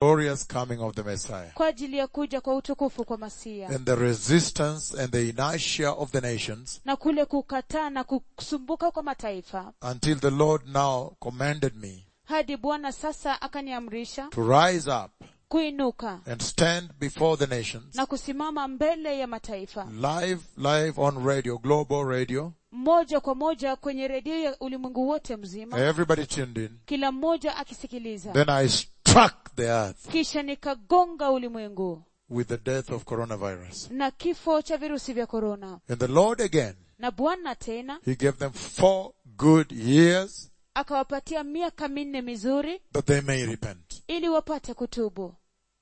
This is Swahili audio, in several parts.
glorious coming of the Messiah. kwa ajili ya kuja kwa utukufu kwa masia And the resistance and the inertia of the nations na kule kukataa na kusumbuka kwa mataifa until the Lord now commanded me hadi bwana sasa akaniamrisha to rise up kuinuka and stand before the nations na kusimama mbele ya mataifa live, live on radio, global radio. moja kwa moja kwenye redio ya ulimwengu wote mzima Everybody tuned in. kila mmoja akisikiliza Then I struck the earth kisha nikagonga ulimwengu with the death of coronavirus. na kifo cha virusi vya korona And the Lord again, na bwana tena He gave them four good years akawapatia miaka minne mizuri that they may repent. ili wapate kutubu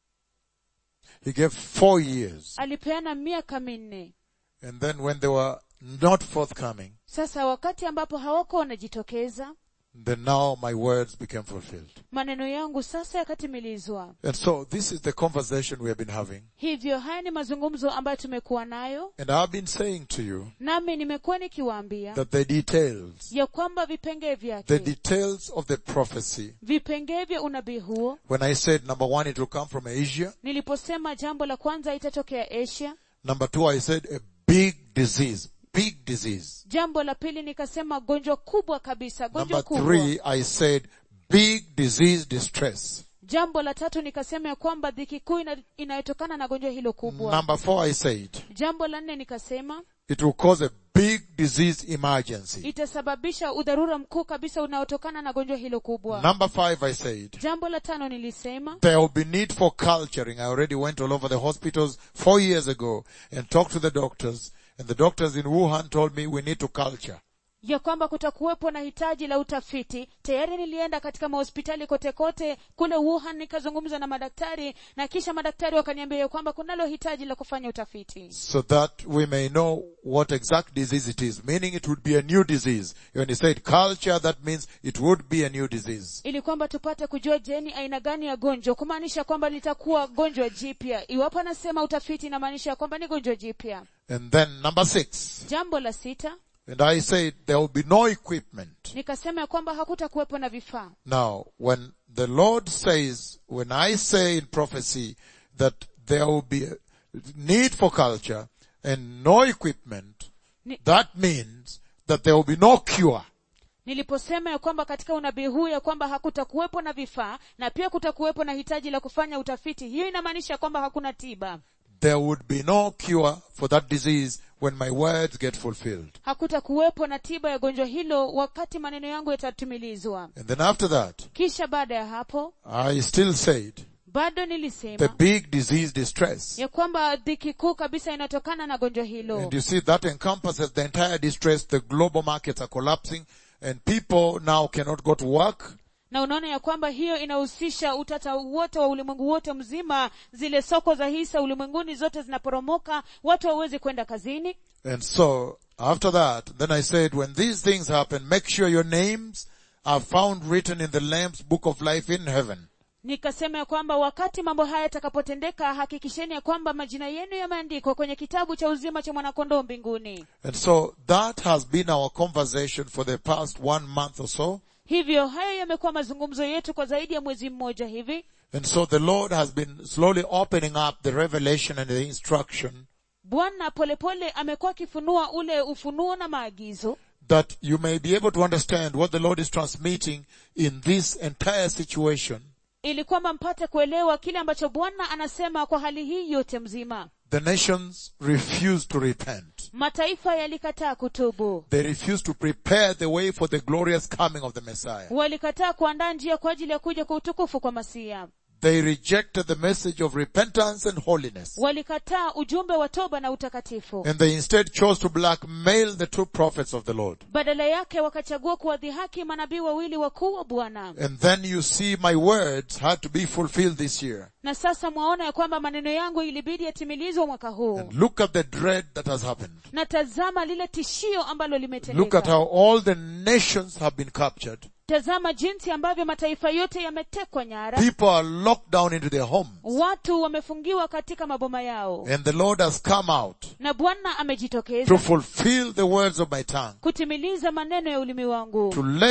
He gave four years. alipeana miaka minne And then when they were not forthcoming, sasa wakati ambapo hawako wanajitokeza then now my words became fulfilled. maneno yangu sasa yakatimilizwa And so this is the conversation we have been having. hivyo haya ni mazungumzo ambayo tumekuwa nayo And I've been saying to you nami nimekuwa nikiwaambia that the details, ya kwamba vipengee the vyake details of the prophecy, vipengee vya unabii huo when I said number one, it will come from Asia. niliposema jambo la kwanza itatokea asia Number two, I said a big disease, big disease. jambo la pili nikasema gonjwa kubwa kabisa gonjwa Number kubwa three, I said big disease distress. jambo la tatu nikasema ya kwamba dhiki kuu ina, inayotokana na gonjwa hilo kubwa Number four, I said jambo la nne nikasema it will cause a big disease emergency. itasababisha udharura mkuu kabisa unaotokana na gonjwa hilo kubwa Number five, I said jambo la tano nilisema there will be need for culturing. I already went all over the hospitals four years ago and talked to the doctors and the doctors in Wuhan told me we need to culture. ya kwamba kutakuwepo na hitaji la utafiti tayari nilienda katika mahospitali kote kote kule wuhan nikazungumza na madaktari na kisha madaktari wakaniambia ya kwamba kunalo hitaji la kufanya utafiti so that we may know what exact disease it is, meaning it would be a new disease. When he said culture, that means it would be a new disease. ili kwamba tupate kujua je ni aina gani ya gonjwa kumaanisha kwamba litakuwa gonjwa jipya iwapo anasema utafiti inamaanisha kwamba ni gonjwa jipya And then number six, jambo la sita and I said there will be no equipment. nikasema ya kwamba hakutakuwepo na vifaa Now, when the Lord says, when I say in prophecy that there will be a need for culture and no equipment, Ni- that means that there will be no cure. niliposema ya kwamba katika unabii huu ya kwamba hakutakuwepo na vifaa na pia kutakuwepo na hitaji la kufanya utafiti hiyo inamaanisha kwamba hakuna tiba There would be no cure for that disease when my words get fulfilled. hakutakuwepo na tiba ya gonjwa hilo wakati maneno yangu yatatimilizwa And then after that, kisha baada ya hapo I still said bado the nilisema big disease distress. ya kwamba dhiki kuu kabisa inatokana na gonjwa hilo And you see that encompasses the entire distress. The global markets are collapsing and people now cannot go to work. na unaona ya kwamba hiyo inahusisha utata wote wa ulimwengu wote mzima zile soko za hisa ulimwenguni zote zinaporomoka watu hawawezi kwenda kazini And so after that, then I said, when these things happen, make sure your names are found written in the Lamb's book of life in heaven. nikasema ya kwamba wakati mambo haya yatakapotendeka hakikisheni ya kwamba majina yenu yameandikwa kwenye kitabu cha uzima cha mwanakondoo mbinguni And so that has been our conversation for the past one month or so. hivyo hayo yamekuwa mazungumzo yetu kwa zaidi ya mwezi mmoja hivi And so the Lord has been slowly opening up the revelation and the instruction bwana polepole amekuwa akifunua ule ufunuo na maagizo that you may be able to understand what the Lord is transmitting in this entire situation. ili kwamba mpate kuelewa kile ambacho bwana anasema kwa hali hii yote mzima The nations refuse to repent. mataifa yalikataa kutubu They refuse to prepare the way for the glorious coming of the Messiah. walikataa kuandaa njia kwa ajili ya kuja kwa utukufu kwa masia They rejected the message of repentance and holiness. walikataa ujumbe wa toba na utakatifu And they instead chose to blackmail the two prophets of the Lord. badala yake wakachagua kuwadhihaki manabii wawili wakuu wa bwana And then you see my words had to be fulfilled this year. na sasa mwaona ya kwamba maneno yangu ilibidi yatimilizwe mwaka huu And look at the dread that has happened. na tazama lile tishio ambalo Look at limetendeka how all the nations have been captured. tazama jinsi ambavyo mataifa yote yametekwa nyara People are locked down into their homes. watu wamefungiwa katika maboma yao And the Lord has come out na bwana to amejitokeza fulfill the words of my tongue. kutimiliza maneno ya ulimi wangu To let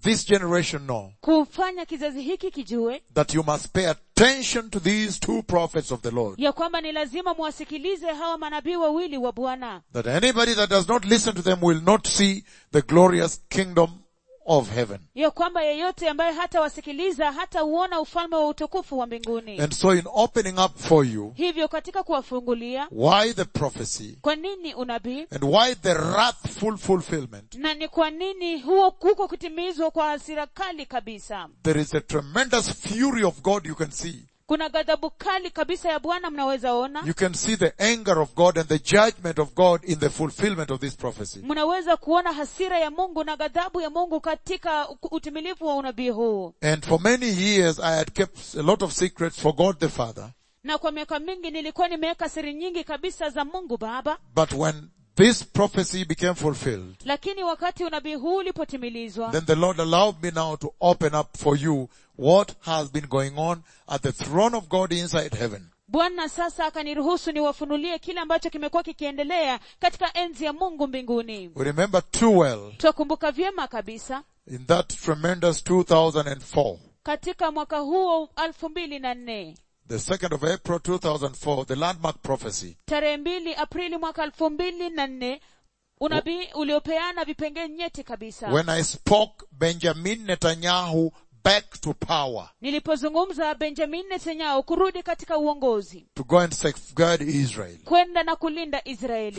this generation know kufanya kizazi hiki kijue that you must pay attention to these two prophets of the Lord. ya kwamba ni lazima muwasikilize hawa manabii wawili wa bwana That anybody that does not listen to them will not see the glorious kingdom of heaven. ya kwamba yeyote ambaye hata wasikiliza hata uona ufalme wa utukufu wa mbinguni And so in opening up for you, hivyo katika kuwafungulia why the prophecy kwa nini unabii and why the wrathful fulfillment, na ni kwa nini huo kuko kutimizwa kwa hasira kali kabisa there is a tremendous fury of God you can see. kuna ghadhabu kali kabisa ya bwana mnaweza ona You can see the anger of God and the judgment of God in the fulfillment of this prophecy. mnaweza kuona hasira ya mungu na ghadhabu ya mungu katika utimilifu wa unabii huu And for many years I had kept a lot of secrets for God the Father. na kwa miaka mingi nilikuwa nimeweka siri nyingi kabisa za mungu baba But when this prophecy became fulfilled, lakini wakati unabii huu ulipotimilizwa then the Lord allowed me now to open up for you what has been going on at the throne of God inside heaven. bwana sasa akaniruhusu niwafunulie kile ambacho kimekuwa kikiendelea katika enzi ya mungu mbinguni We remember too well twakumbuka vyema kabisa in that tremendous 2004, katika mwaka huo elfu mbili na nne the 2nd of April 2004, the landmark prophecy. tarehe mbili aprili mwaka elfu mbili na nne unabii uliopeana vipengee nyeti kabisa When I spoke Benjamin Netanyahu back to power nilipozungumza benjamin netanyahu kurudi katika uongozi to go and safeguard Israel kwenda na kulinda from israeli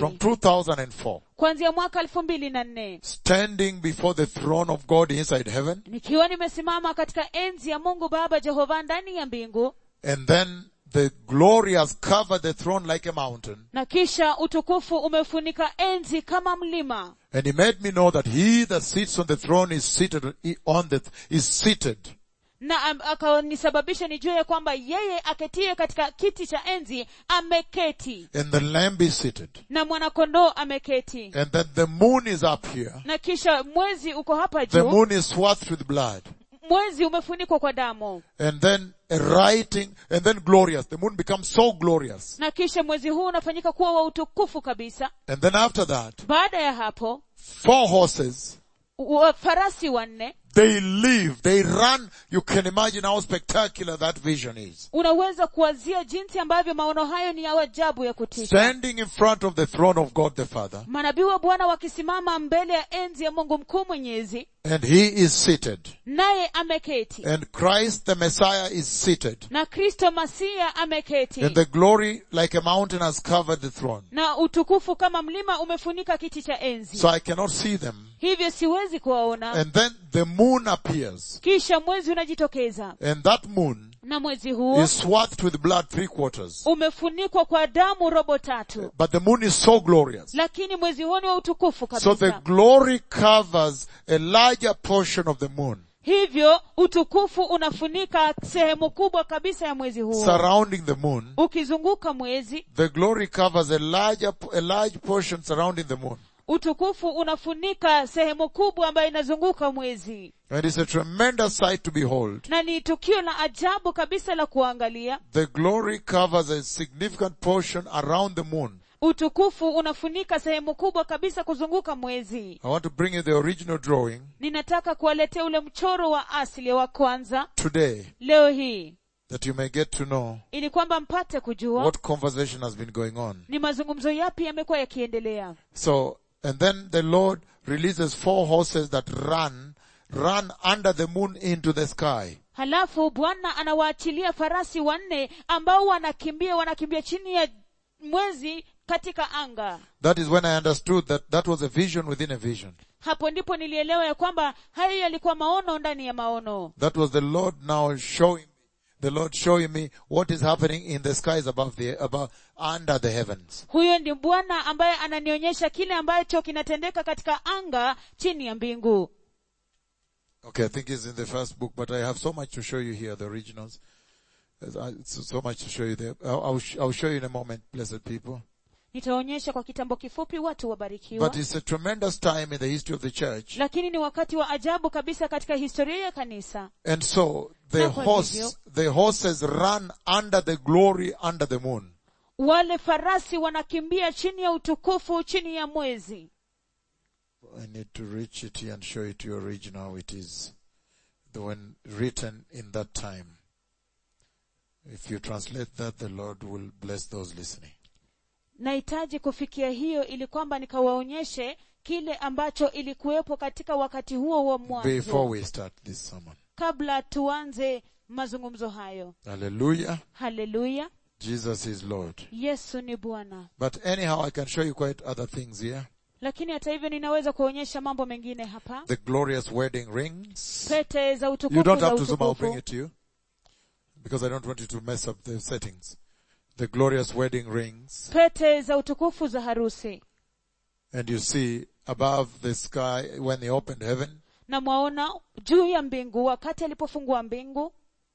2004, kuanzia mwaka elfu mbili na nne standing before the throne of God inside heaven, nikiwa nimesimama katika enzi ya mungu baba jehova ndani ya mbingu and then the glory has covered the throne like a mountain. na kisha utukufu umefunika enzi kama mlima And he made me know that he that sits on the throne is seated on the, is seated. na am- akanisababisha nijue ya kwamba yeye aketie katika kiti cha enzi ameketi And the lamb is seated. na mwanakondoo ameketi And then the moon is up here. na kisha mwezi uko hapa The juu moon is swathed with blood. mwezi umefunikwa kwa damu And then a writing, and then glorious. The moon becomes so glorious. na kisha mwezi huu unafanyika kuwa wa utukufu kabisa And then after that, baada ya hapo four horses, wa- farasi wanne they live, they run. You can imagine how spectacular that vision is. unaweza kuwazia jinsi ambavyo maono hayo ni ya ajabu ya kutisha Standing in front of the throne of God the Father, manabii wa bwana wakisimama mbele ya enzi ya mungu mkuu mwenyezi and he is seated. naye ameketi And Christ the Messiah is seated. na kristo masia ameketi And the glory like a mountain has covered the throne. na utukufu kama mlima umefunika kiti cha enzi So I cannot see them. hivyo siwezi kuwaona And then the moon appears. kisha mwezi unajitokeza And that moon na mwezi huo is swathed with blood three quarters. umefunikwa kwa damu robo tatu But the moon is so glorious. lakini mwezi huo ni wa utukufu So the kabisa glory covers a larger portion of the moon, hivyo utukufu unafunika sehemu kubwa kabisa ya mwezi huo surrounding the moon. ukizunguka mwezi The glory covers a larger, a large portion surrounding the moon. utukufu unafunika sehemu kubwa ambayo inazunguka mwezi And it's a tremendous sight to behold. na ni tukio la ajabu kabisa la kuangalia The glory covers a significant portion around the moon. utukufu unafunika sehemu kubwa kabisa kuzunguka mwezi I want to bring you the original drawing ninataka kuwaletea ule mchoro wa asili wa kwanza today leo hii that you may get to know ili kwamba mpate kujua what conversation has been going on. ni mazungumzo yapi yamekuwa yakiendelea So, and then the Lord releases four horses that run, run under the moon into the sky. halafu bwana anawaachilia farasi wanne ambao wanakimbia wanakimbia chini ya mwezi katika anga That is when I understood that that was a vision within a vision. hapo ndipo nilielewa ya kwamba hayo yalikuwa maono ndani ya maono That was the Lord now showing, the Lord showing me what is happening in the skies above the, above, under the heavens. huyo ndi bwana ambaye ananionyesha kile ambacho kinatendeka katika anga chini ya mbingu Okay, I think it's in the first book, but I have so much to show you here, the originals. There's, uh, So so much to show you there. I'll, I'll, sh- I'll show you in a moment, blessed people. nitaonyesha kwa kitambo kifupi watu wabarikiwa But it's a tremendous time in the history of the church. lakini ni wakati wa ajabu kabisa katika historia ya kanisa And so the Na kwa hivyo- horse, the horses run under the glory under the moon. wale farasi wanakimbia chini ya utukufu chini ya mwezi I need to reach it here and show it to you original how it is. when written in that time. If you translate that, the Lord will bless those listening. nahitaji kufikia hiyo ili kwamba nikawaonyeshe kile ambacho ilikuwepo katika wakati huo wa Before mwanzo we start this sermon. kabla tuanze mazungumzo hayo Hallelujah. haleluya Jesus is Lord. yesu ni bwana But anyhow, I can show you quite other things here. lakini hata hivyo ninaweza kuonyesha mambo mengine hapa The glorious wedding rings. pete za You utukufu don't za have to zoom, I'll bring utukufu it to you. Because I don't want you to mess up the settings. The glorious wedding rings. pete za utukufu za harusi And you see above the sky when they opened heaven na mwaona juu ya mbingu wakati alipofungua mbingu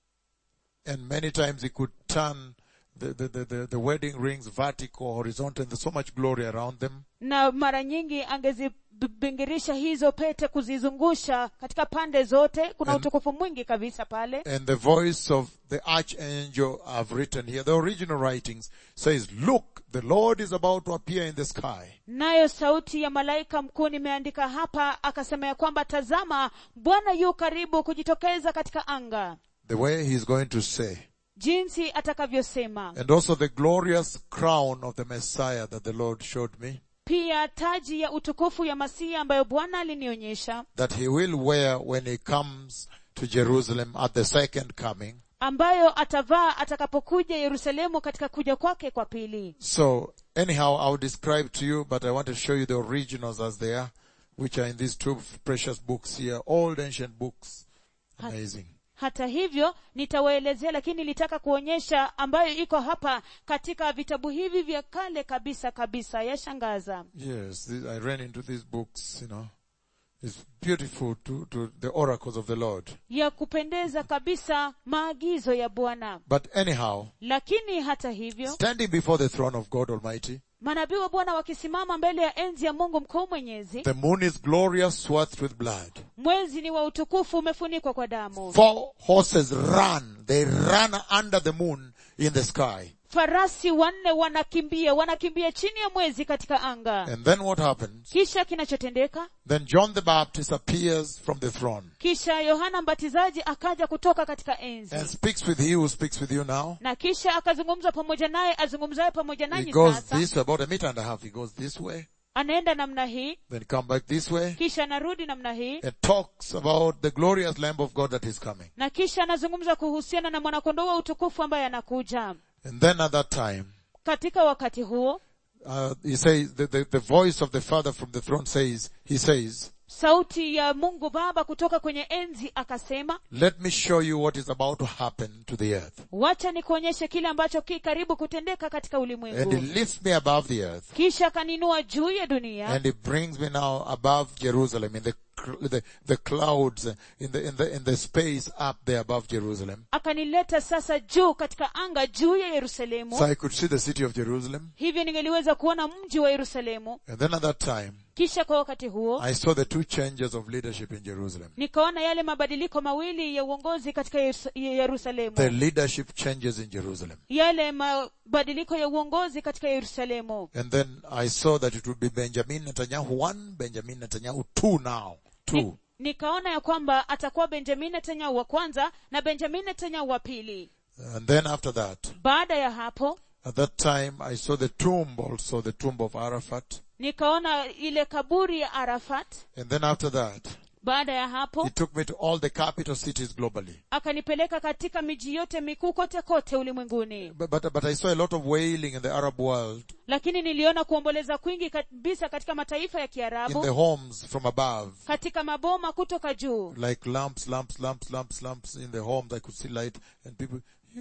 and many times he could turn the, the, the, the, the wedding rings vertical, horizontal, and there's so much glory around them. na mara nyingi angezibingirisha hizo pete kuzizungusha katika pande zote kuna And- utukufu mwingi kabisa pale And the voice of the archangel I've written here, the original writings says, look, the Lord is about to appear in the sky. nayo sauti ya malaika mkuu nimeandika hapa akasema ya kwamba tazama bwana yu karibu kujitokeza katika anga The way he's going to say. jinsi atakavyosema And also the glorious crown of the Messiah that the Lord showed me, pia taji ya utukufu ya masihi ambayo bwana alinionyesha that he will wear when he comes to Jerusalem at the second coming. ambayo atavaa atakapokuja yerusalemu katika kuja kwake kwa pili So anyhow, I'll describe to you, but I want to show you the originals as they are, which are in these two precious books here, old ancient books. Amazing. hata hivyo nitawaelezea lakini nilitaka kuonyesha ambayo iko hapa katika vitabu hivi vya kale kabisa kabisa yashangaza Yes, th- I ran into these books, you know. It's beautiful to, to the oracles of the Lord. ya kupendeza kabisa maagizo ya bwana But anyhow, lakini hata hivyo standing before the throne of God Almighty, manabii wa bwana wakisimama mbele ya enzi ya mungu mkuu mwenyezi the moon is glorious, swathed with blood. mwezi ni wa utukufu umefunikwa kwa damu Four horses run. They run under the moon in the sky. farasi wanne wanakimbia wanakimbia chini ya mwezi katika anga And then what happens? kisha kinachotendeka Then John the Baptist appears from the throne kisha yohana mbatizaji akaja kutoka katika enzi and speaks with he who speaks with you now. na kisha akazungumza pamoja naye azungumzaye pamoja He nanyi goes sasa this way, about a meter and a half. He goes this way, anaenda namna hii then come back this way, kisha anarudi namna hii and talks about the glorious Lamb of God that is coming. na kisha anazungumza kuhusiana na mwanakondoo wa utukufu ambaye anakuja And then at that time, katika wakati huo uh, he says, the, the, the voice of the Father from the throne says, he says, sauti ya mungu baba kutoka kwenye enzi akasema let me show you what is about to happen to the earth. wacha nikuonyeshe kile ambacho ki karibu kutendeka katika And he ulimwengu lifts me above the earth. kisha akaninua juu ya dunia And he brings me now above Jerusalem in the, cl- the, the clouds, uh, in the, in the, in the space up there above Jerusalem. akanileta sasa juu katika anga juu ya yerusalemu So I could see the city of Jerusalem. hivyo ningeliweza kuona mji wa yerusalemu And then at that time, kisha kwa wakati huo I saw the two changes of leadership in Jerusalem. nikaona yale mabadiliko mawili ya uongozi katika Yerus- yerusalemu The leadership changes in Jerusalem. yale mabadiliko ya uongozi katika yerusalemu And then I saw that it would be Benjamin Netanyahu one, Benjamin Netanyahu two now. Two. Ni, nikaona ya kwamba atakuwa benjamin netanyahu wa kwanza na benjamin netanyahu wa pili And then after that, baada ya hapo at that time I saw the tomb also, the tomb of Arafat. nikaona ile kaburi ya arafat And then after that, baada ya hapo he took me to all the capital cities globally. akanipeleka katika miji yote mikuu kote kote ulimwenguni But, but, but I saw a lot of wailing in the Arab world, lakini niliona kuomboleza kwingi kabisa katika mataifa ya in the kiarabu homes from above. katika maboma kutoka juu Like lamps, lamps, lamps, lamps, lamps in the homes. I could see light and people.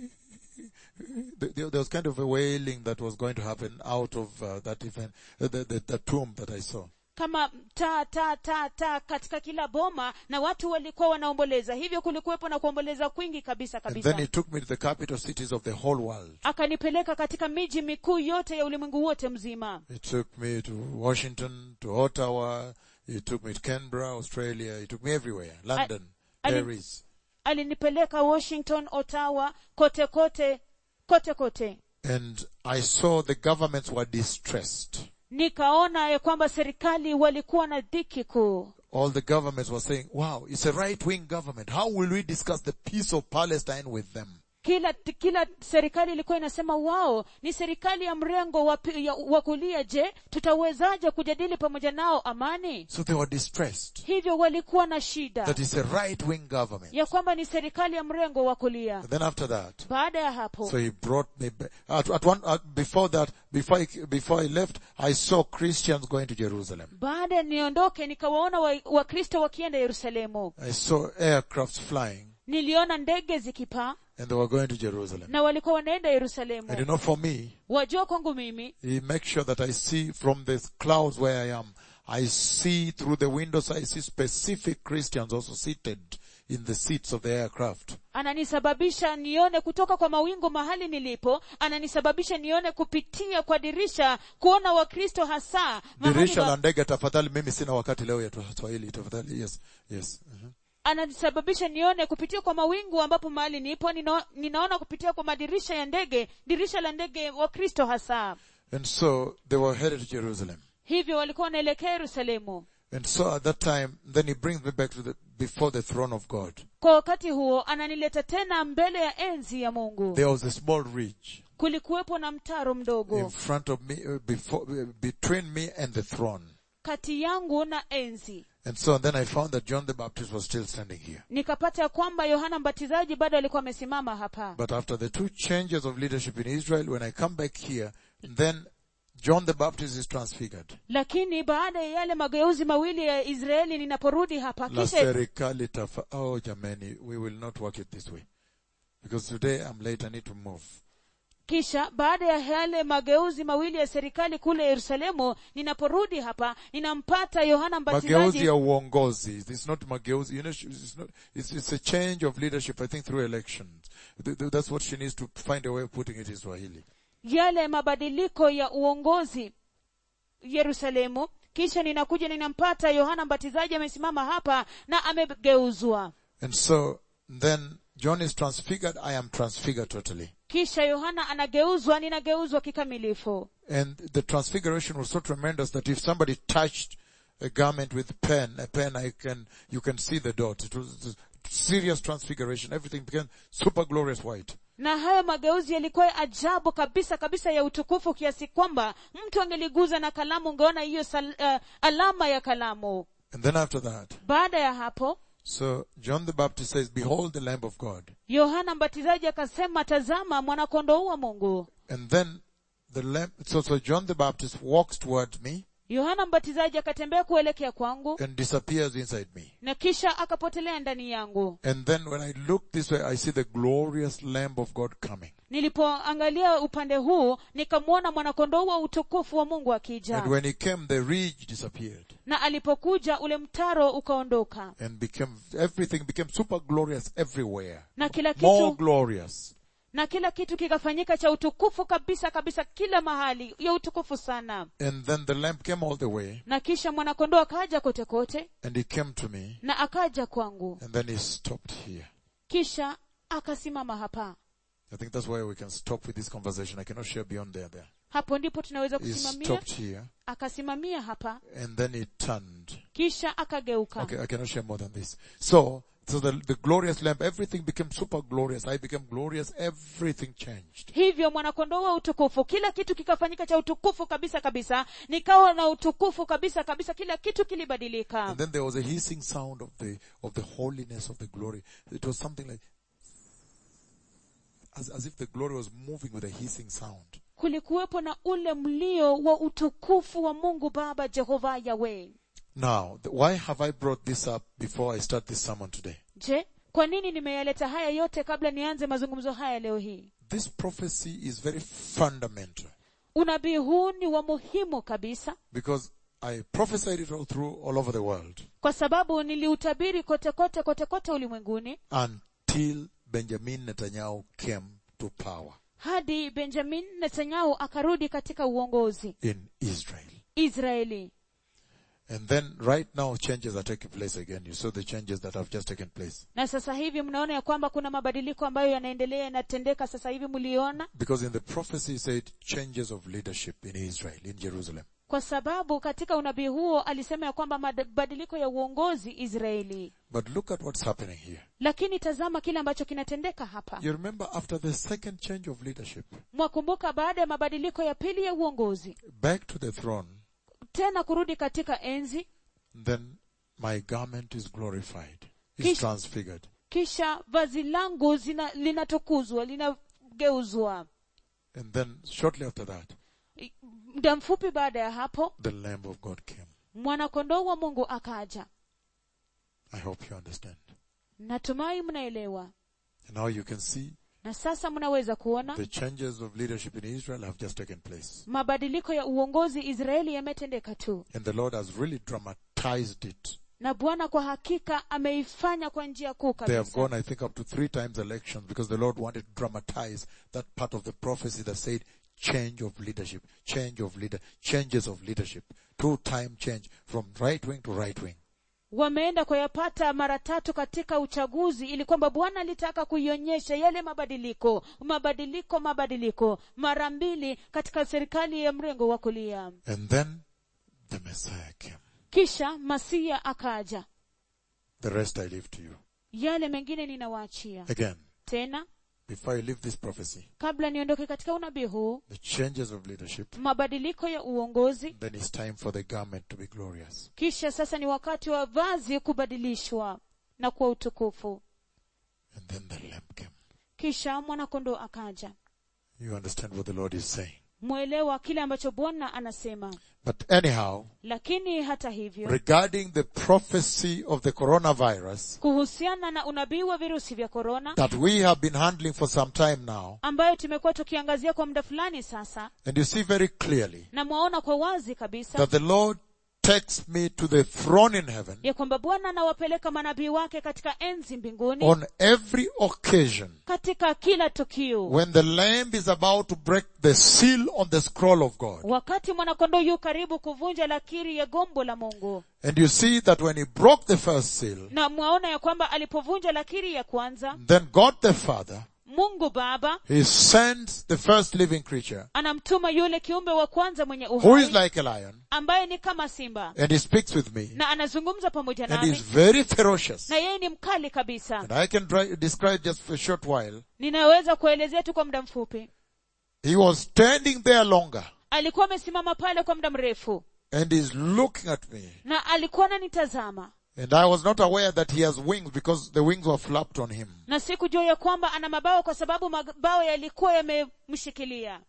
There there was kind of a wailing that was going to happen out of uh, that event, uh, the, the, the tomb that I saw. kama taa taa taa taa katika kila boma na watu walikuwa wanaomboleza hivyo kulikuwepo na kuomboleza kwingi kabisa And then kabisa he took me to the capital cities of the whole world. akanipeleka katika miji mikuu yote ya ulimwengu wote mzima He took me to Washington, to Ottawa. He took me to Canberra, Australia. He took me everywhere. London, I- Paris. alinipeleka washington ottawa kote kote kote kote And I saw the governments were distressed. nikaona ya kwamba serikali walikuwa na dhiki kuu all the governments were saying, wow, it's a right-wing government. How will we discuss the peace of Palestine with them? kila kila serikali ilikuwa inasema wao ni serikali ya mrengo wa pi- ya- wa kulia je tutawezaje kujadili pamoja nao amani So they were distressed hivyo walikuwa na shida that it's a right-wing government. ya kwamba ni serikali ya mrengo wa kulia And then after that, baada ya hapo so he brought me back. At, at one, at, before that, before I, before I left, I saw Christians going to Jerusalem. baada ya niondoke nikawaona wa- wakristo wakienda yerusalemu I saw aircrafts flying niliona ndege zikipaa and they were going to Jerusalem. na walikuwa wanaenda And you yerusalemu know, for me, wajua kwangu mimi He makes sure that I see from the clouds where I am. I see through the windows, I see specific Christians also seated in the seats of the aircraft. ananisababisha nione kutoka kwa mawingu mahali nilipo ananisababisha nione kupitia kwa dirisha kuona wakristo hasa mahali Dirisha wa- la ndege tafadhali, mimi sina wakati leo ya Swahili tafadhali. Yes, yes. mhm. ananisababisha nione kupitia kwa mawingu ambapo mahali nipo nina, ninaona kupitia kwa madirisha ya ndege dirisha la ndege wakristo hasa And so they were headed to Jerusalem. hivyo walikuwa wanaelekea yerusalemu And so at that time, then he brings me back to the, before the throne of God. kwa wakati huo ananileta tena mbele ya enzi ya mungu There was a small ridge kulikuwepo na mtaro in mdogo front of me, uh, before, uh, between me and the throne. kati yangu na enzi And so then I found that John the Baptist was still standing here. nikapata ya kwamba yohana mbatizaji bado alikuwa amesimama hapa But after the two changes of leadership in Israel, when I come back here, then John the Baptist is transfigured. lakini baada ya yale mageuzi mawili ya israeli ninaporudi hapa La kisha serikali tafa, oh jamani, we will not work it this way. Because today I'm late, I need to move. kisha baada ya yale mageuzi mawili ya serikali kule yerusalemu ninaporudi hapa ninampata yohana Mageuzi mbatizaji ya uongozi. It's not mageuzi, you know, it's not, it's, it's a change of leadership, I think through elections. Th- th- That's what she needs to find a way of putting it in Swahili. yale mabadiliko ya uongozi yerusalemu kisha ninakuja ninampata yohana mbatizaji amesimama hapa na amegeuzwa And so, then John is transfigured, I am transfigured totally. kisha yohana anageuzwa ninageuzwa kikamilifu And the transfiguration was so tremendous that if somebody touched a garment with pen, a pen, I can, you can see the dot. It was a serious transfiguration. Everything became super glorious white. na hayo mageuzi yalikuwa ya ajabu kabisa kabisa ya utukufu kiasi kwamba mtu angeliguza na kalamu ungeona hiyo sal- uh, alama ya kalamu And then after that, baada ya hapo so John the Baptist says, behold the Lamb of God. yohana mbatizaji akasema tazama mwanakondoo wa mungu And then the Lamb, so, so John the Baptist walks toward me yohana mbatizaji akatembea kuelekea kwangu and disappears inside me. na kisha akapotelea ndani yangu And then when I look this way, I see the glorious Lamb of God coming. nilipoangalia upande huu nikamwona mwanakondoo wa utukufu wa mungu akija And when he came, the ridge disappeared. na alipokuja ule mtaro ukaondoka and became everything became super glorious everywhere na kila more kitu glorious na kila kitu kikafanyika cha utukufu kabisa kabisa kila mahali ya utukufu sana and then the lamb came all the way na kisha mwanakondoo akaja kote kote and he came to me na akaja kwangu and then he stopped here kisha akasimama hapa i think that's why we can stop with this conversation i cannot share beyond there there hapo ndipo tunaweza he kusimamia stopped here akasimamia hapa and then he turned kisha akageuka okay i cannot share more than this so so the, the glorious lamb everything became super glorious i became glorious everything changed hivyo mwanakondoo wa utukufu kila kitu kikafanyika cha utukufu kabisa kabisa nikawa na utukufu kabisa kabisa kila kitu kilibadilika and then there was a hissing sound of the of the holiness of the glory it was something like as, as if the glory was moving with a hissing sound kulikuwepo na ule mlio wa utukufu wa mungu baba jehova yawe Now, th- why have I brought this up before I start this sermon today? je kwa nini nimeyaleta haya yote kabla nianze mazungumzo haya leo hii This prophecy is very fundamental unabii huu ni wa muhimu kabisa because I prophesied it all through all over the world kwa sababu niliutabiri kote kote kote kote ulimwenguni until Benjamin Netanyahu came to power hadi benjamin netanyahu akarudi katika uongozi in Israel. israeli And then right now changes are taking place again. You saw the changes that have just taken place. na sasa hivi mnaona ya kwamba kuna mabadiliko ambayo yanaendelea yanatendeka sasa hivi mliona Because in the prophecy it said changes of leadership in Israel, in Jerusalem. kwa sababu katika unabii huo alisema ya kwamba mabadiliko ya uongozi israeli But look at what's happening here. lakini tazama kile ambacho kinatendeka hapa You remember after the second change of leadership, mwakumbuka baada ya mabadiliko ya pili ya uongozi back to the throne, tena kurudi katika enzi then my garment is glorified, is Kish- transfigured. kisha vazi langu zina- linatukuzwa linageuzwa And then shortly after that, I- muda mfupi baada ya hapo the Lamb of God came. mwanakondoo wa mungu akaja I hope you understand. natumai mnaelewa And now you can see na sasa mnaweza kuona the changes of leadership in Israel have just taken place. mabadiliko ya uongozi israeli yametendeka tu And the Lord has really dramatized it. na bwana kwa hakika ameifanya kwa njia kuu They have kabisa gone, I think, up to three times elections because the Lord wanted to dramatize that part of the prophecy that said change of leadership, change of leader, changes of leadership, two time change from right wing to right wing. wameenda kuyapata mara tatu katika uchaguzi ili kwamba bwana alitaka kuionyesha yale mabadiliko mabadiliko mabadiliko mara mbili katika serikali ya mrengo wa kulia And then the Messiah came. kisha masia akaja The rest I leave to you. yale mengine ninawaachia Again, tena before I leave this prophecy, kabla niondoke katika unabii huu the changes of leadership, mabadiliko ya uongozi then it's time for the garment to be glorious. kisha sasa ni wakati wa vazi kubadilishwa na kuwa utukufu And then the Lamb came. kisha mwanakondoo akaja You understand what the Lord is saying. mwelewa kile ambacho bwana anasema But anyhow, lakini hata hivyo regarding the prophecy of the coronavirus kuhusiana na unabii wa virusi vya korona that we have been handling for some time now, ambayo tumekuwa tukiangazia kwa muda fulani sasa and you see very clearly na mwaona kwa wazi kabisa that the Lord takes me to the throne in heaven ya kwamba bwana anawapeleka manabii wake katika enzi mbinguni on every occasion katika kila tukio when the Lamb is about to break the seal on the scroll of God. wakati mwanakondoo yu karibu kuvunja lakiri ya gombo la mungu And you see that when he broke the first seal, na mwaona ya kwamba alipovunja lakiri ya kwanza then God the Father, mungu baba he sends the first living creature anamtuma yule kiumbe wa kwanza mwenye who is uhai like a lion ambaye ni kama simba and he speaks with me na anazungumza pamoja and he's nami very ferocious. na yeye ni mkali kabisa And I can dri- describe just for a short while. ninaweza kuelezea tu kwa muda mfupi He was standing there longer alikuwa amesimama pale kwa muda mrefu and he's looking at me. na alikuwa ananitazama And I was not aware that he has wings because the wings were flapped on him. na sikujua ya kwamba ana mabawa kwa sababu mabawa yalikuwa yamemshikilia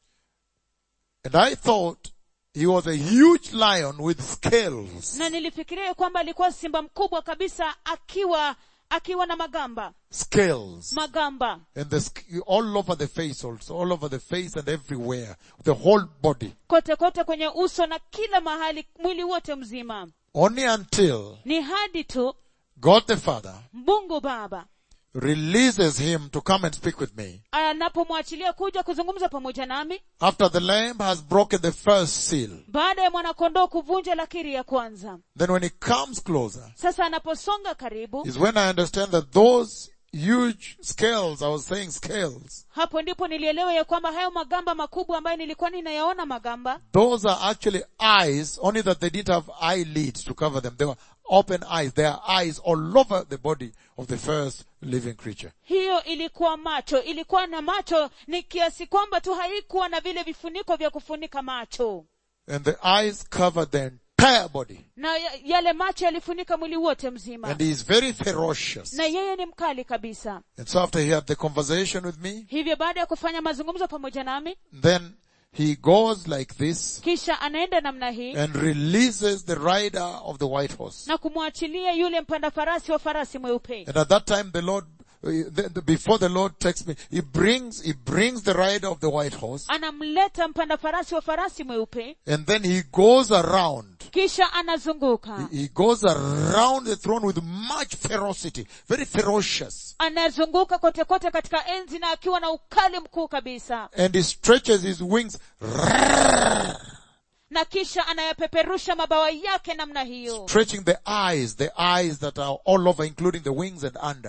And I thought he was a huge lion with scales. na nilifikiria ya kwamba alikuwa simba mkubwa kabisa akiwa akiwa na magamba Scales. magamba And the, sk- all over the face also, all over the face and everywhere. The whole body. kote kote kwenye uso na kila mahali mwili wote mzima Only until ni hadi tu God the Father mungu baba releases him to come and speak with me. anapomwachilia kuja kuzungumza pamoja nami After the lamb has broken the first seal. baada ya mwanakondoo kuvunja lakiri ya kwanza Then when he comes closer, sasa anaposonga karibu is when I understand that those huge scales, I was saying scales, hapo ndipo nilielewa ya kwamba hayo magamba makubwa ambayo nilikuwa ninayaona magamba those are actually eyes, only that they didn't have eyelids to cover them. They were open eyes. There are eyes all over the body of the first living creature. hiyo ilikuwa macho ilikuwa na macho ni kiasi kwamba tu haikuwa na vile vifuniko vya kufunika macho And the eyes covered the entire body. na ya- yale macho yalifunika mwili wote mzima And he is very ferocious. na yeye ni mkali kabisa And so after he had the conversation with me, hivyo baada ya kufanya mazungumzo pamoja nami then he goes like this kisha anaenda namna hii and releases the rider of the white horse. na kumwachilia yule mpanda farasi wa farasi mweupe And at that time the Lord, uh, the, the, before the Lord takes me, he brings, he brings the rider of the white horse anamleta mpanda farasi wa farasi mweupe and then he goes around. kisha anazunguka He goes around the throne with much ferocity, very ferocious. anazunguka kote kote katika enzi na akiwa na ukali mkuu kabisa And he stretches his wings, na kisha anayapeperusha mabawa yake namna hiyo stretching the eyes, the eyes that are all over, including the wings and under.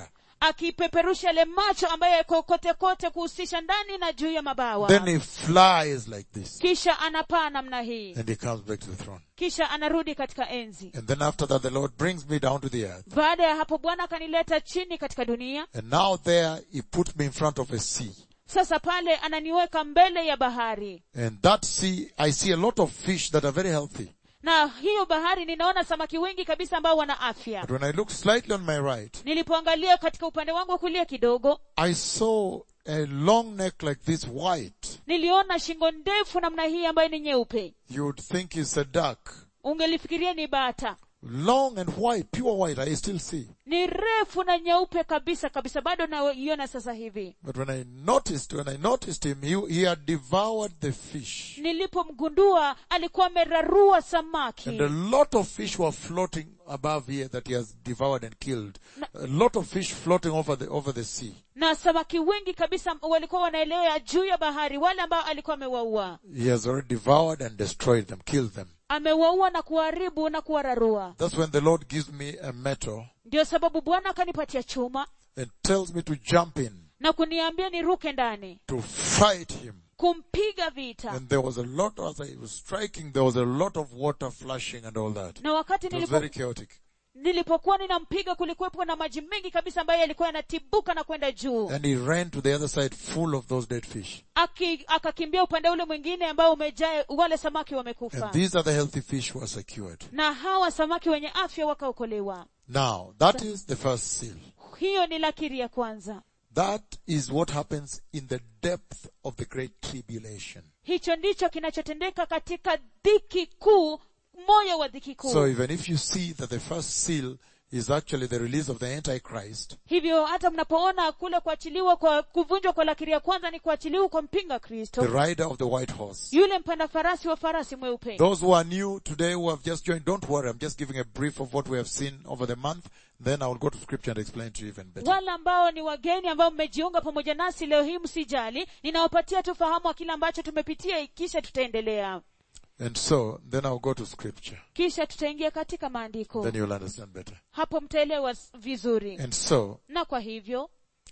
akipeperusha yale macho ambayo yako kote kote kuhusisha ndani na juu ya mabawa Then he flies like this. kisha anapaa namna hii And he comes back to the throne. kisha anarudi katika enzi And then after that, the Lord brings me down to the earth. baada ya hapo bwana akanileta chini katika dunia And now there, he puts me in front of a sea. sasa pale ananiweka mbele ya bahari And that sea, I see a lot of fish that are very healthy. na hiyo bahari ninaona samaki wengi kabisa ambao wana afya But when I look slightly on my right, nilipoangalia katika upande wangu wa kulia kidogo I saw a long neck like this white. niliona shingo ndefu namna hii ambayo ni nyeupe You would think it's a duck. ungelifikiria ni bata Long and white, pure white, I still see. ni refu na nyeupe kabisa kabisa bado naiona sasa hivi But when I noticed, when I noticed him, he, he had devoured the fish. nilipomgundua alikuwa amerarua samaki And a lot of fish were floating above here that he has devoured and killed. A lot of fish floating over the, over the sea. na samaki wengi kabisa walikuwa wanaelea juu ya bahari wale ambao alikuwa amewaua He has already devoured and destroyed them, killed them. amewaua na kuharibu na kuwararua That's when the Lord gives me a metal ndio sababu bwana akanipatia chuma and tells me to jump in, na kuniambia niruke ndani to fight him. kumpiga vita And there was a lot, as I was striking, there was a lot of water flashing and all that. na wakati It was nilipo, very chaotic. nilipokuwa ninampiga kulikuwepo na maji mengi kabisa ambayo yalikuwa yanatibuka na kwenda juu And he ran to the other side full of those dead fish. Aki, akakimbia upande ule mwingine ambao umejaa wale samaki wamekufa And these are the healthy fish who are secured. na hawa samaki wenye afya wakaokolewa Now, that is the first seal. hiyo ni lakiri ya kwanza That is what happens in the depth of the great tribulation. hicho ndicho kinachotendeka katika dhiki kuu moyo wa dhiki kuu So even if you see that the first seal is actually the release of the Antichrist, hivyo hata mnapoona kule kuachiliwa kwa kuvunjwa kwa lakiri ya kwanza ni kuachiliwa kwa mpinga the kristo rider of the white horse. yule mpanda farasi wa farasi mweupe Those who are new today who have just joined, don't worry, I'm just giving a brief of what we have seen over the month. Then I will go to scripture and explain to you even better. wale ambao ni wageni ambao mmejiunga pamoja nasi leo hii msijali ninawapatia tu fahamu wa kile ambacho tumepitia kisha tutaendelea And so, then I'll go to scripture. kisha tutaingia katika maandiko Then you'll understand better. hapo mtaelewa s- vizuri And so, na kwa hivyo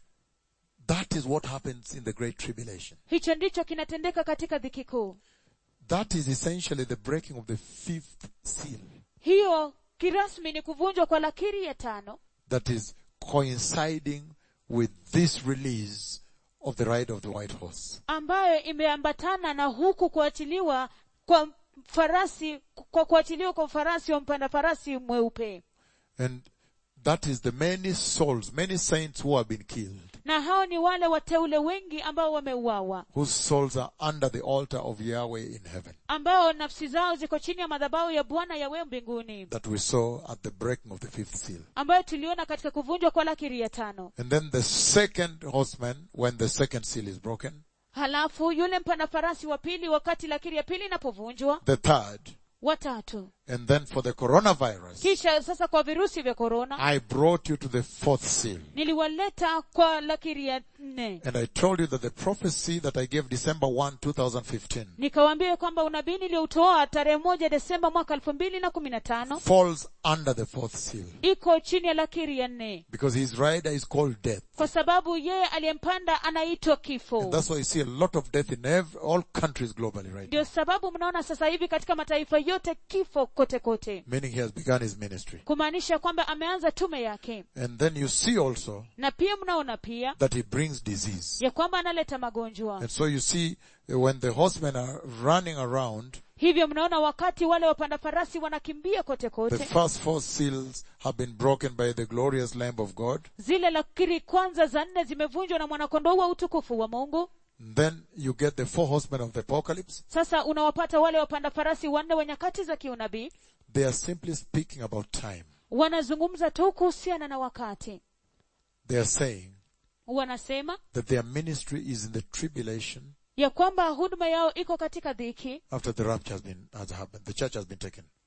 that is what happens in the great tribulation. hicho ndicho kinatendeka katika dhiki kuu That is essentially the breaking of the fifth seal. hiyo kirasmi ni kuvunjwa kwa lakiri ya tano That is coinciding with this release of the ride of the white horse. ambayo imeambatana na huku kuachiliwa kwa farasi kwa kuachiliwa kwa farasi wa mpanda farasi mweupe And that is the many souls, many saints who have been killed, na hao ni wale wateule wengi ambao wameuawa whose souls are under the altar of Yahweh in heaven, ambao nafsi zao ziko chini ya madhabahu ya bwana yawe mbinguni that we saw at the breaking of the fifth seal. ambayo tuliona katika kuvunjwa kwa lakiri ya tano And then the second horseman, when the second seal is broken, halafu yule mpanda farasi wa pili wakati lakiri ya pili inapovunjwa the third, watatu and then for the coronavirus, kisha sasa kwa virusi vya korona I brought you to the fourth seal. niliwaleta kwa lakiri ya nne And I told you that the prophecy that I gave December 1, 2015 nikawaambia kwamba unabii nilioutoa tarehe moja desemba mwaka elfu mbili na kumi na tano falls under the fourth seal. iko chini ya lakiri ya nne Because his rider is called death. kwa sababu yeye aliyempanda anaitwa And kifo that's why you see a lot of death in every, all countries globally right now. ndio sababu mnaona sasa hivi katika mataifa yote kifo kote kote Meaning he has begun his ministry. kumaanisha kwamba ameanza tume yake And then you see also na pia mnaona pia that he brings disease. ya kwamba analeta magonjwa And so you see uh, when the horsemen are running around, hivyo mnaona wakati wale wapanda farasi wanakimbia kote the kote first four seals have been broken by the glorious Lamb of God. zile lakiri kwanza za nne zimevunjwa na mwanakondoo wa utukufu wa mungu Then you get the four horsemen of the apocalypse. sasa unawapata wale wapanda farasi wanne wa nyakati za kiunabii They are simply speaking about time. wanazungumza tu kuhusiana na wakati They are saying wanasema that their ministry is in the tribulation ya kwamba huduma yao iko katika dhiki after the rapture has been has happened. The church has been taken.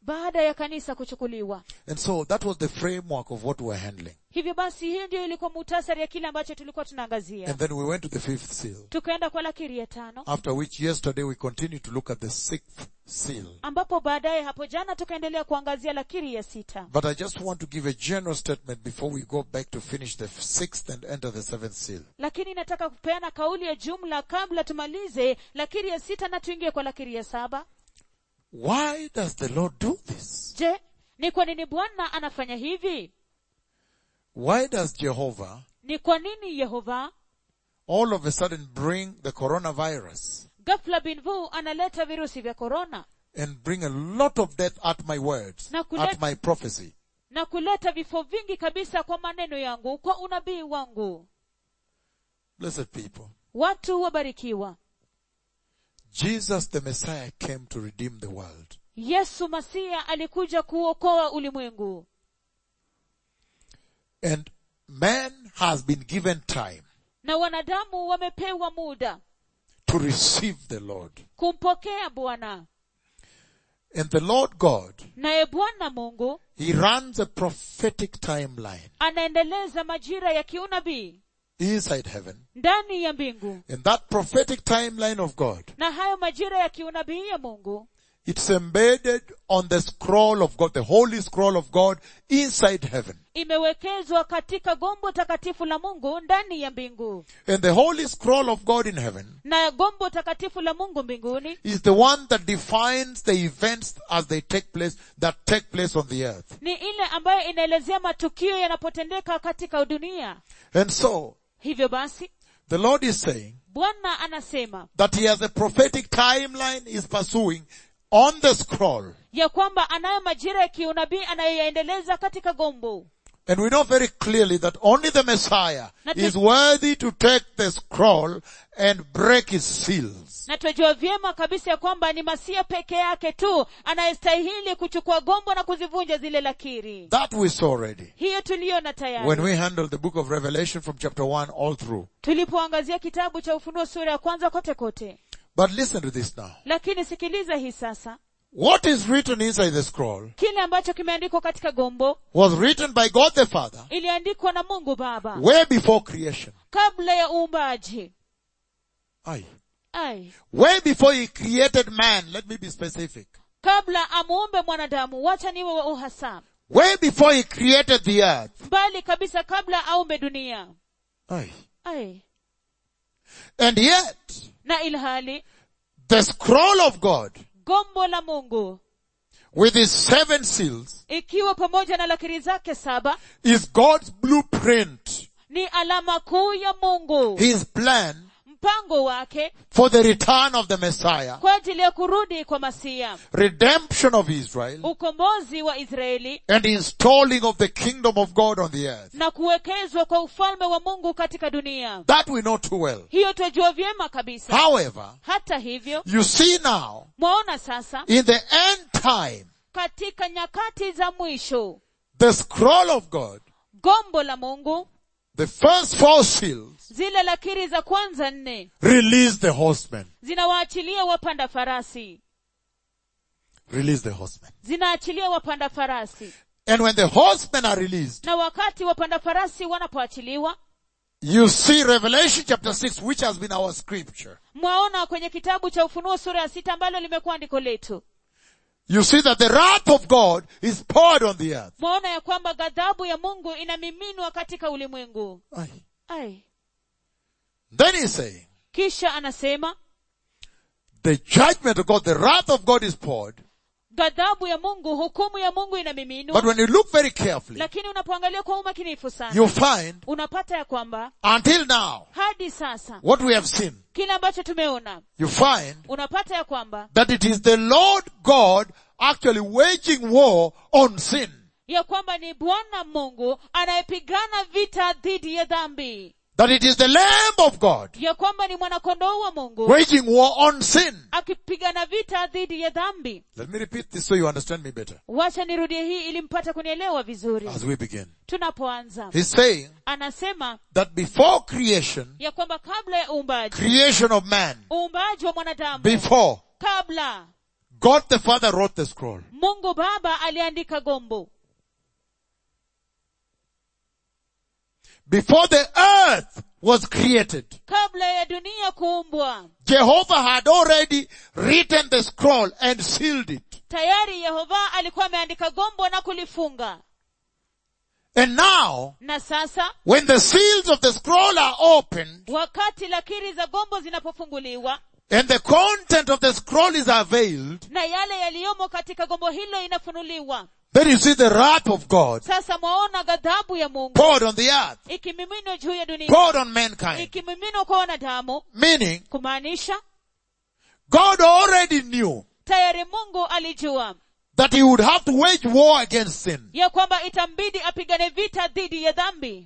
baada ya kanisa kuchukuliwa And so that was the framework of what we were handling. hivyo basi hiyo ndio ilikuwa muhtasari ya kile ambacho tulikuwa tunaangazia And then we went to the fifth seal. tukaenda kwa lakiri ya tano After which yesterday we continued to look at the sixth seal. ambapo baadaye hapo jana tukaendelea kuangazia lakiri ya sita But I just want to give a general statement before we go back to finish the sixth and enter the seventh seal. lakini nataka kupeana kauli ya jumla kabla tumalize lakiri ya sita na tuingie kwa lakiri ya saba Why does the Lord do this? je ni kwa nini bwana anafanya hivi Why does Jehovah ni kwa nini yehova all of a sudden bring the coronavirus ghafla binvu analeta virusi vya korona and bring a lot of death at my words, Na kuleta- at my prophecy? na kuleta vifo vingi kabisa kwa maneno yangu kwa unabii wangu Blessed people. watu wabarikiwa Jesus the Messiah came to redeem the world. yesu masia alikuja kuokoa ulimwengu And man has been given time na wanadamu wamepewa muda to receive the Lord. kumpokea bwana And the Lord God, naye bwana mungu He runs a prophetic timeline anaendeleza majira ya kiunabii inside heaven. ndani ya mbingu And that prophetic timeline of God, na hayo majira ya kiunabii ya mungu it's embedded on the scroll of God, the holy scroll of God inside heaven. imewekezwa katika gombo takatifu la mungu ndani ya mbingu And the holy scroll of God in heaven na gombo takatifu la mungu mbinguni is the one that defines the events as they take place, that take place on the earth. ni ile ambayo inaelezea matukio yanapotendeka katika dunia And so, hivyo basi the Lord is saying bwana anasema that He has a prophetic timeline He's pursuing on the scroll. ya kwamba anayo majira ya kiunabii anayoyaendeleza katika gombo And we know very clearly that only the Messiah Na tu- is worthy to take the scroll and break its seals. na twajua vyema kabisa ya kwamba ni masia peke yake tu anayestahili kuchukua gombo na kuzivunja zile lakiri That we saw already. hiyo tuliona When tayari we handled the book of Revelation from chapter 1 all through. tulipoangazia kitabu cha ufunuo sura ya kwanza kote kote But listen to this now. lakini sikiliza hii sasa What is written inside the scroll kile ambacho kimeandikwa katika gombo was written by God the Father iliandikwa na mungu baba way before creation. kabla ya uumbaji Aye. ai Way before he created man, let me be specific. kabla amuumbe mwanadamu wacha niwe wa uhasa Way before he created the earth. mbali kabisa kabla aumbe dunia Aye. ai And yet, na ilhali the scroll of God gombo la mungu with its seven seals ikiwa pamoja na lakiri zake saba is God's blueprint, ni alama kuu ya mungu his plan mpango wake for the return of the Messiah, kwa ajili ya kurudi kwa masia redemption of Israel, ukombozi wa israeli and installing of the kingdom of God on the earth. na kuwekezwa kwa ufalme wa mungu katika dunia That we know too well. hiyo twajua vyema kabisa However, hata hivyo you see now, mwaona sasa in the end time, katika nyakati za mwisho the scroll of God, gombo la mungu the first four seals, zile lakiri za kwanza nne release the horsemen. zinawaachilia wapanda farasi Release the horsemen. zinaachilia wapanda farasi And when the horsemen are released, na wakati wapanda farasi wanapoachiliwa you see Revelation chapter 6, which has been our scripture. mwaona kwenye kitabu cha ufunuo sura ya sita ambalo limekuwa andiko letu You see that the wrath of God is poured on the earth. mwaona ya kwamba ghadhabu ya mungu inamiminwa katika ulimwengu Aye. ai Then he's saying, kisha anasema the judgment of God, the wrath of God is poured. ghadhabu ya mungu hukumu ya mungu inamiminwa But when you look very carefully, lakini unapoangalia kwa umakinifu sana you find unapata ya kwamba until now, hadi sasa what we have seen, kile ambacho tumeona you find unapata ya kwamba that it is the Lord God actually waging war on sin. ya kwamba ni bwana mungu anayepigana vita dhidi ya dhambi That it is the Lamb of God ya kwamba ni mwanakondoo wa mungu waging war on sin. akipigana vita dhidi ya dhambi Let me repeat this so you understand me better wacha nirudie hii ili mpate kunielewa vizuri as we begin. tunapoanza He's saying anasema that before creation, ya kwamba kabla ya uumbaji creation of man, uumbaji wa mwanadamu before kabla God the Father wrote the scroll. mungu baba aliandika gombo Before the earth was created, kabla ya dunia kuumbwa Jehovah had already written the scroll and sealed it. tayari yehova alikuwa ameandika gombo na kulifunga And now, na sasa when the seals of the scroll are opened wakati lakiri za gombo zinapofunguliwa and the content of the scroll is unveiled, na yale yaliyomo katika gombo hilo inafunuliwa then you see the wrath of God sasa mwaona ghadhabu ya mungu poured on the earth, ikimiminwa juu ya dunia poured on mankind. ikimiminwa kwa wanadamu Meaning, kumaanisha God already knew tayari mungu alijua that he would have to wage war against sin. ya kwamba itambidi apigane vita dhidi ya dhambi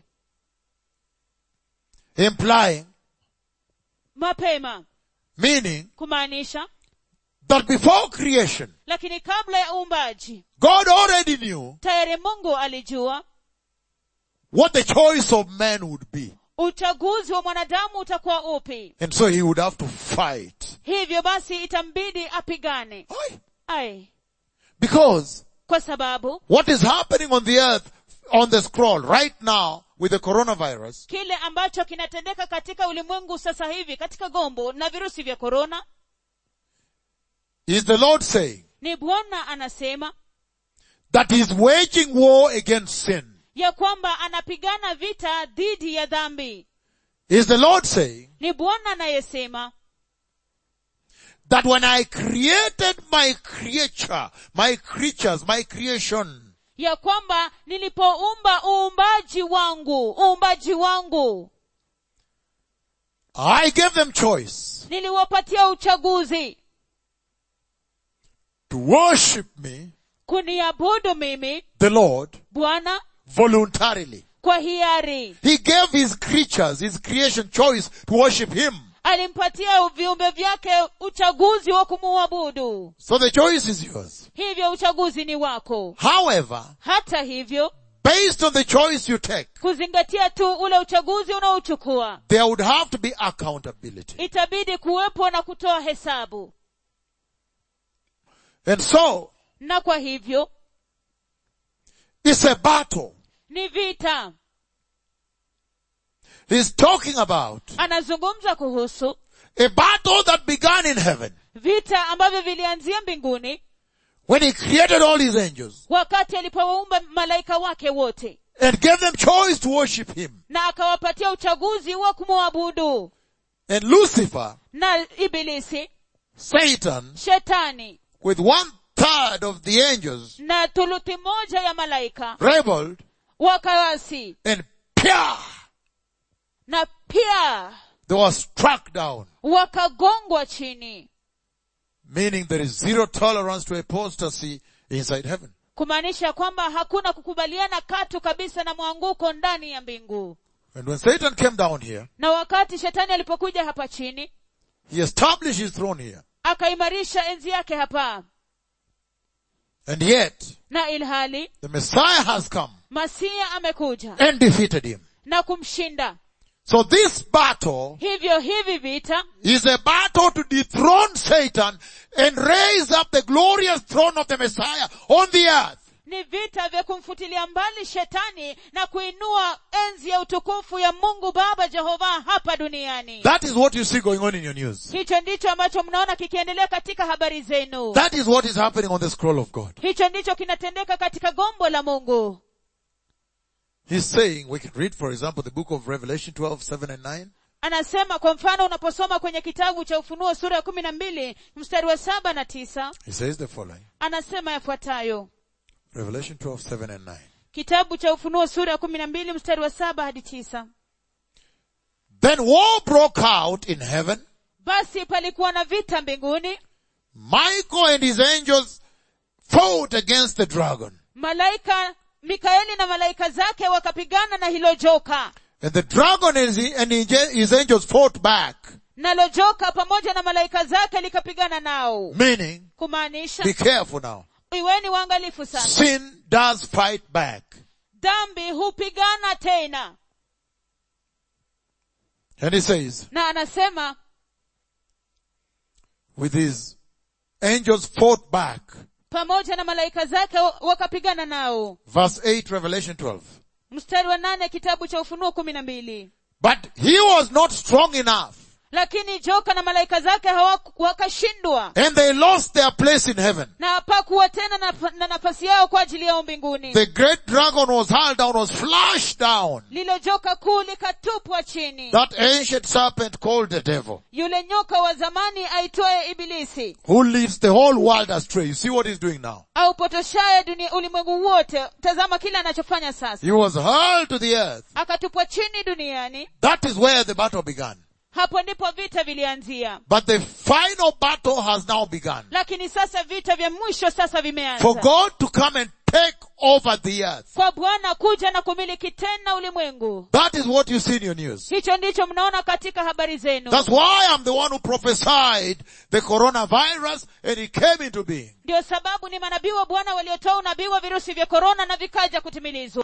Implying, mapema meaning kumaanisha that before creation, lakini kabla ya uumbaji God already knew tayari mungu alijua what the choice of man would be. uchaguzi wa mwanadamu utakuwa upi And so he would have to fight. hivyo basi itambidi apigane Aye. ai Because kwa sababu what is happening on the earth, on the scroll right now with the coronavirus, kile ambacho kinatendeka katika ulimwengu sasa hivi katika gombo na virusi vya korona is the Lord saying ni bwana anasema that he is waging war against sin. ya kwamba anapigana vita dhidi ya dhambi Is the Lord saying ni bwana anayesema that when I created my creature, my creatures, my creation, ya kwamba nilipoumba uumbaji wangu uumbaji wangu I gave them choice niliwapatia uchaguzi to worship me, kuniabudu mimi the Lord, bwana voluntarily. kwa hiari He gave his creatures, his creation choice to worship him. alimpatia viumbe vyake uchaguzi wa kumuabudu So the choice is yours. hivyo uchaguzi ni wako However, hata hivyo based on the choice you take, kuzingatia tu ule uchaguzi unaochukua there would have to be accountability. itabidi kuwepo na kutoa hesabu And so, na kwa hivyo it's a battle. ni vita He's talking about anazungumza kuhusu a battle that began in heaven vita ambavyo vilianzia mbinguni when he created all his angels wakati alipowaumba malaika wake wote and gave them choice to worship him. na akawapatia uchaguzi wa kumwabudu And Lucifer, na ibilisi Satan, shetani with one third of the angels, na thuluthi moja ya malaika rebelled wakawasi and pia, na pia they were struck down. wakagongwa chini Meaning there is zero tolerance to apostasy inside heaven. kumaanisha kwamba hakuna kukubaliana katu kabisa na mwanguko ndani ya mbingu And when Satan came down here, na wakati shetani alipokuja hapa chini he established his throne here. akaimarisha enzi yake hapa And yet, na ilhali the Messiah has come masia amekuja and defeated him. na kumshinda So this battle hivyo hivi vita is a battle to dethrone Satan and raise up the glorious throne of the Messiah on the earth. ni vita vya kumfutilia mbali shetani na kuinua enzi ya utukufu ya mungu baba jehova hapa duniani That is what you see going on in your news. hicho ndicho ambacho mnaona kikiendelea katika habari zenu That is what is happening on the scroll of God. hicho ndicho kinatendeka katika gombo la mungu He's saying, we can read for example the book of Revelation 12, 7 and 9. anasema kwa mfano unaposoma kwenye kitabu cha ufunuo sura ya kumi na mbili mstari wa saba na tisa He says the following. anasema yafuatayo Revelation 12, 7 and 9. kitabu cha ufunuo sura ya kumi na mbili mstari wa saba hadi tisa Then war broke out in heaven. basi palikuwa na vita mbinguni Michael and his angels fought against the dragon. malaika mikaeli na malaika zake wakapigana na hilo joka And the dragon and his, and his angels fought back. nalo joka pamoja na malaika zake likapigana nao Meaning, kumaanisha be careful now. iweni waangalifu sana Sin does fight back. dhambi hupigana tena And he says, na anasema with his angels fought back. pamoja na malaika zake wa- wakapigana nao Verse 8, Revelation 12. mstari wa nane kitabu cha ufunuo kumi na mbili But he was not strong enough lakini joka na malaika zake hawaku- wakashindwa and they lost their place in heaven. na hapakuwa tena na, na nafasi yao kwa ajili yao mbinguni The great dragon was hurled down, was flushed down. lilo joka kuu likatupwa chini That ancient serpent called the devil, yule nyoka wa zamani aitwaye ibilisi who leads the whole world astray. You see what he's doing now? aupotoshaye dunia ulimwengu wote tazama kile anachofanya sasa He was hurled to the earth. akatupwa chini duniani That is where the battle began. hapo ndipo vita vilianzia But the final battle has now begun. lakini sasa vita vya mwisho sasa For vimeanza God to come and take over the earth. kwa bwana kuja na kumiliki tena ulimwengu That is what you see in your news. hicho ndicho mnaona katika habari zenu That's why I'm the one who prophesied the coronavirus and it came into being. ndio sababu ni manabii wa bwana waliotoa unabii wa virusi vya korona na vikaja kutimilizwa